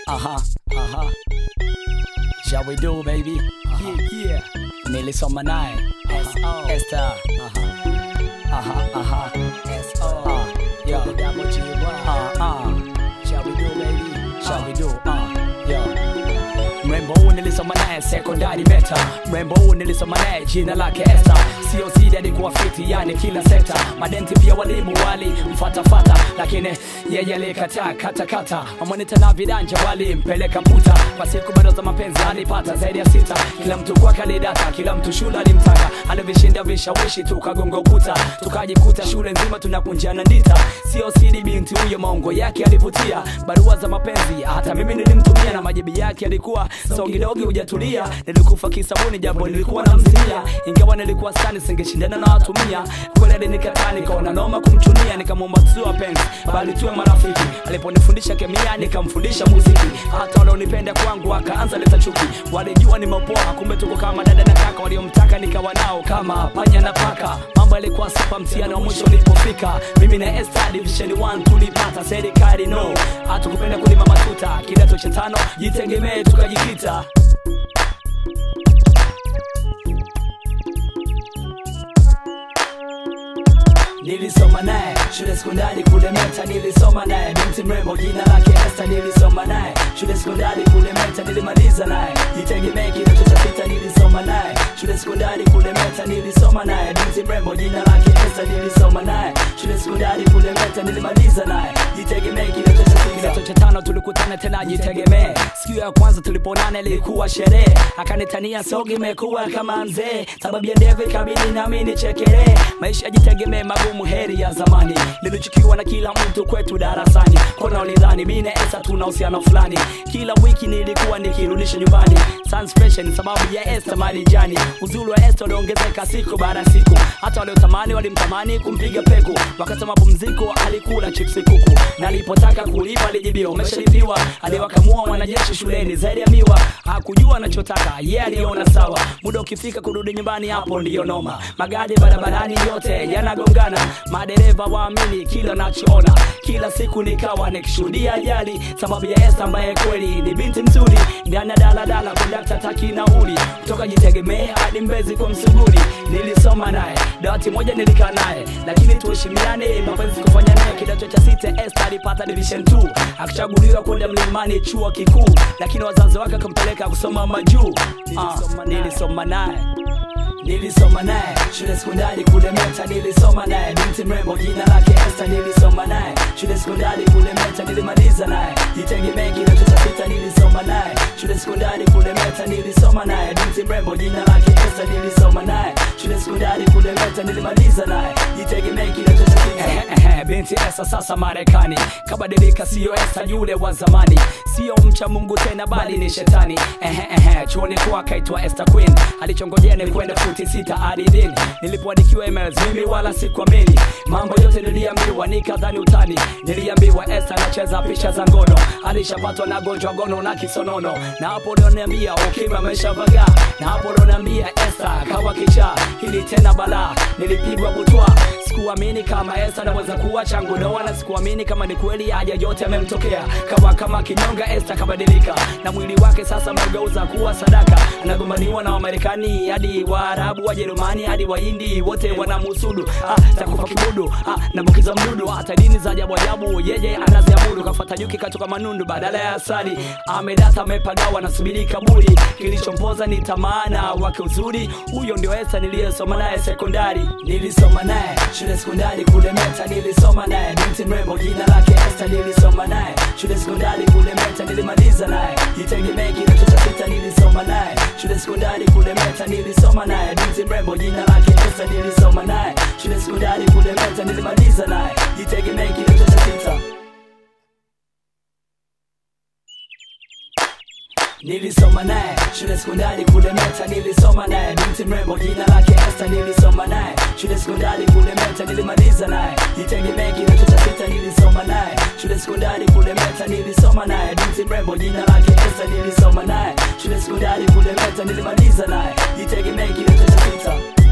Aha, aha. Shall we do baby? Yeah, yeah. Nilisoma naye. S.O. Esther. Aha. Aha, aha. S.O. Ah, yeah. Ah, ah. Shall we do baby? Shall we do? Ah, yeah. Mrembo huu nilisoma naye sekondari meta, mrembo huu nilisoma naye jina lake Esther. Sio sidi alikuwa fiti, yani kila sekta. Madenti pia walimu wali mfatafata, lakini yeye alikataa katakata. Amonita na vidanja walimpeleka puta, kwa siku bado za mapenzi alipata zaidi ya sita. Kila mtu kwa kalidata, kila mtu shule alimtaka, alivishinda vishawishi, tukagonga ukuta, tukajikuta shule nzima tunakunjana ndita. Sio sidi binti huyo, maongo yake alivutia, barua za mapenzi hata mimi nilimtumia, na majibu yake alikuwa songidogi hujatulia nilikufa kisabuni jambo nilikuwa namzilia ingawa nilikuwa sani singeshindana na watumia kweli alinikataa nikaona noma kumchunia nikamwomba tusiwe wapenzi bali tuwe marafiki aliponifundisha kemia nikamfundisha muziki hata wanaonipenda kwangu akaanza leta chuki walijua ni mapoa kumbe tuko kama dada na kaka waliomtaka nikawa nao kama panya na paka mambo yalikuwa sipa mtihani wa mwisho ulipofika mimi na Esther division 1 tulipata serikali no hatukupenda kulima matuta kidato cha tano jitegemee tukajikita Nilisoma naye shule sekondari kule Meta, nilisoma naye binti mrembo jina lake Esther, nilisoma naye shule sekondari kule Meta, nilimaliza naye jitegemee kidato cha sita, nilisoma naye shule sekondari kule Meta, nilisoma naye binti mrembo jina lake Esther, nilisoma naye shule sekondari kule Meta, nilimaliza naye jitegemee kidato cha sita. Kidato cha tano tulikutana tena, jitegemee. Siku ya kwanza tuliponana ilikuwa sherehe, akanitania sogi imekuwa kama mzee, sababu ya ndevu ikabidi nami nichekelee. Maisha jitegemee magumu, heri ya zamani, nilichukiwa na kila mtu kwetu darasani, kona ulidhani mimi na Esther tuna uhusiano fulani. Kila wiki nilikuwa nikirudisha nyumbani, Sun special ni sababu ya Esther marijani. Uzuri wa Esther uliongezeka siku baada ya siku, hata waliotamani walimtamani kumpiga peku. Wakati wa mapumziko alikula chipsi kuku, na alipotaka kulipa alijibiwa umeshalipiwa. Aliwakamua wanajeshi shuleni zaidi ya miwa, hakujua anachotaka yeye, yeah, aliona sawa. Muda ukifika kurudi nyumbani, hapo ndiyo noma. Magari barabarani yote yanagongana, madereva waamini kila nachoona. Kila siku nikawa nikishuhudia ajali, sababu ya Esther ambaye kweli ni binti mzuri. Ndani ya daladala kondakta taki nauli, kutoka jitegemee hadi Mbezi kwa Msuguri. Nilisoma naye dawati moja nilikaa naye, lakini tuheshimiane, mapenzi kufanya naye. Kidato cha sita Esther alipata division 2 akichaguliwa kwenda mlimani chuo kikuu, lakini wazazi wake akampeleka kusoma majuu. Ah, nilisoma naye Nilisoma naye shule sekondari kule Meta, nilisoma naye binti mrembo jina lake Esther, nilisoma naye shule sekondari kule Meta, nilimaliza naye jitegemee kidato cha sita, nilisoma naye shule sekondari kule Meta, nilisoma naye binti mrembo jina lake Esther, nilisoma naye shule sekondari kule Meta, nilimaliza naye jitegemee kidato cha sita. Binti Esther sasa Marekani kabadilika, sio Esther yule wa zamani, sio mcha Mungu tena bali ni shetani. Ehe, ehe, chuoni kwa kaitwa Esther Queen, alichongojea ni kwenda futi sita ardhini. Nilipoandikiwa emails mimi wala sikuamini, mambo yote niliambiwa nikadhani utani. Niliambiwa Esther anacheza picha za ngono, alishapatwa na gonjwa gono na kisonono, na hapo ndo niambia ukimwi ameshavaga, na hapo ndo niambia Esther kawa kichaa. Hili tena balaa, nilipigwa butwa, sikuamini kama Esther anaweza kuwa changu doa, na sikuamini kama ni kweli haja yote amemtokea. Kawa kama kinyonga, Esther kabadilika, na mwili wake sasa amegeuza kuwa sadaka, anagombaniwa na Wamarekani hadi Waarabu, Wajerumani hadi Wahindi, wote wanamusudu. Ah, takufa kibudu, ah, nambukiza mdudu, hata dini za ajabu ajabu yeye anaziabudu. Kafuata nyuki katoka manundu badala ya asali, amedata amepagawa, nasubiri kaburi. Kilichompoza ni tamana wake uzuri, huyo ndio Esther niliyesoma naye sekondari. Nilisoma naye shule sekondari kule Meta, nilisoma naye binti mrembo jina lake Esther, nilisoma naye shule sekondari kule Meta, nilimaliza naye jitegemee kidato cha sita, nilisoma naye shule sekondari kule Meta, nilisoma naye binti mrembo jina lake Esther, nilisoma naye shule sekondari kule Meta, nilimaliza naye jitegemee kidato cha sita. Nilisoma naye shule sekondari kule Meta, nilisoma naye binti mrembo jina lake Esther, nilisoma naye shule sekondari kule Meta, nilimaliza naye jitegemee kidato cha sita, nilisoma naye shule sekondari kule Meta, nilisoma naye binti mrembo jina lake Esther, nilisoma naye shule sekondari kule Meta, nilimaliza naye jitegemee kidato cha sita.